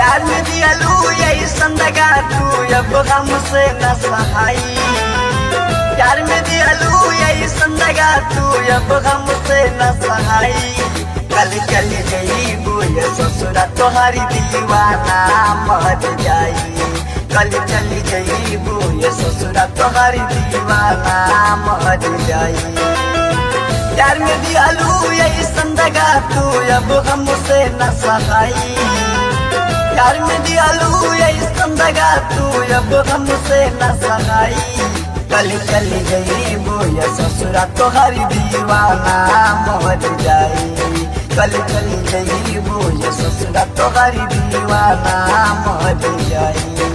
प्यार में दियालू यही संदगा तू अब हमसे न सहाई प्यार में दियालू यही संदगा तू अब हमसे न सहाई कल चल गई बोल ससुरा तोहारी दीवाना मर जाई कल चल गई बोल ससुरा तोहारी दीवाना मर जाई प्यार में दियालू यही संदगा तू अब हमसे न सहाई प्यार में दियालू यही संदगा तू अब हमसे न सहाई कल चल गई बोया ससुरा तोहरी दीवाना मर जाई कल चल गई बोया ससुरा तोहरी दीवाना मर जाई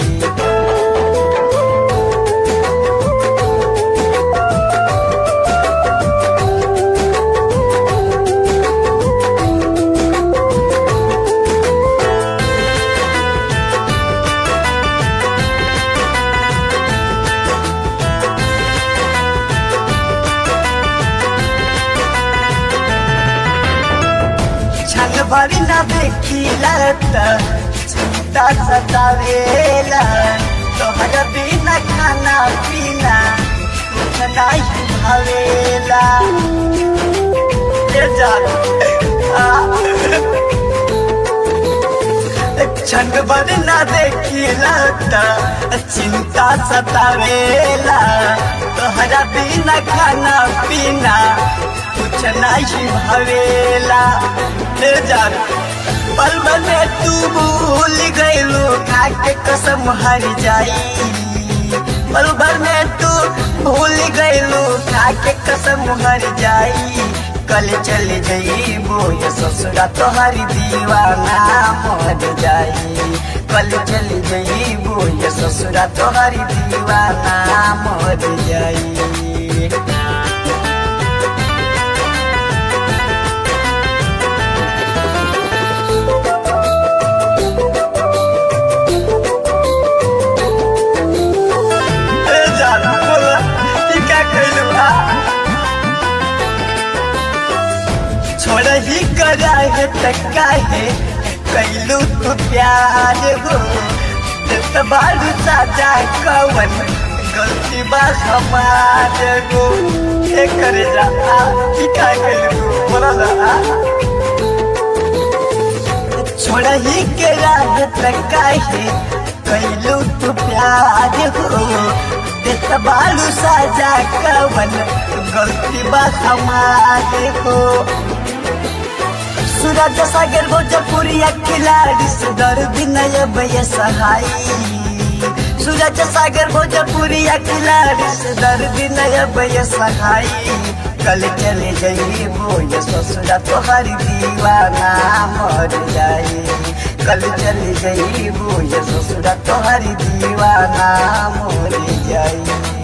छल भरी न देखिला त चिंता सतावेला तोहर बिना खाना पीना कुछ नहीं भावेला ये जान छन भरी न देखिला त चिंता सतावेला तोहरा बिना खाना पीना कुछ नहीं भवेला ले जान पल में तू भूल गईलू खाके कसम हर जाई पल भर में तू भूल गईलू खाके कसम हर जाई कल चल गई बोय ससुरा तोहरी दीवाना मर जाई कल चल गई बोय ससुरा तोहरी दीवाना मर जाई ए जान बोला ई का कइलू आ छोड़ ही करा है तक्का है कैलू तू प्यार हो जत बारू साजा कवन गलती बा हमार गो ए करे जा आ ई का कइलू बोला ना आ छोड़ ही के राह तक्का है कैलू तू प्यार हो देख बालू साजा कवन गलती बा हमारे हो सूरज सागर भोजपुरिया खिलाड़ी सुधर विनय भय सहाई सूरज सागर भोजपुरिया खिलाड़ी सुधर विनय भय सहाई कल चले गई बोय ससुरा तोहरी दीवाना मर जाई कल चली गई बोय ससुरा तोहरी दीवाना मर जाई